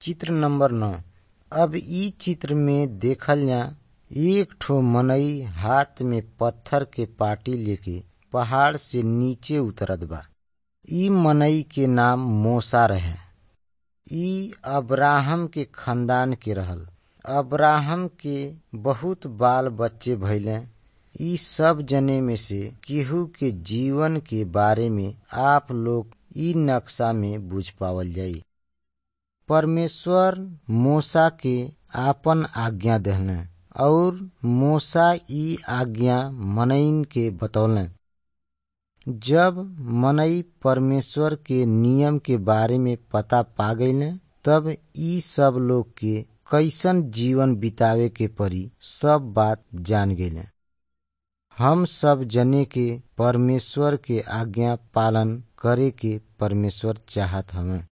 चित्र नंबर नौ अब इ चित्र में देखल जा एक ठो मनई हाथ में पत्थर के पाटी लेके पहाड़ से नीचे उतरत बा इ मनई के नाम मूसा रहे इ अब्राहम के खानदान के रहल अब्राहम के बहुत बाल बच्चे भइले इ सब जने में से केहू के जीवन के बारे में आप लोग इ नक्शा में बुझ पावल जाई परमेश्वर मूसा के आपन आज्ञा देहले और मूसा इ आज्ञा मनईन के बतौले जब मनई परमेश्वर के नियम के बारे में पता पा गईले तब इ सब लोग के कैसन जीवन बितावे के परी सब बात जान गईले हम सब जने के परमेश्वर के आज्ञा पालन करे के परमेश्वर चाहत हमें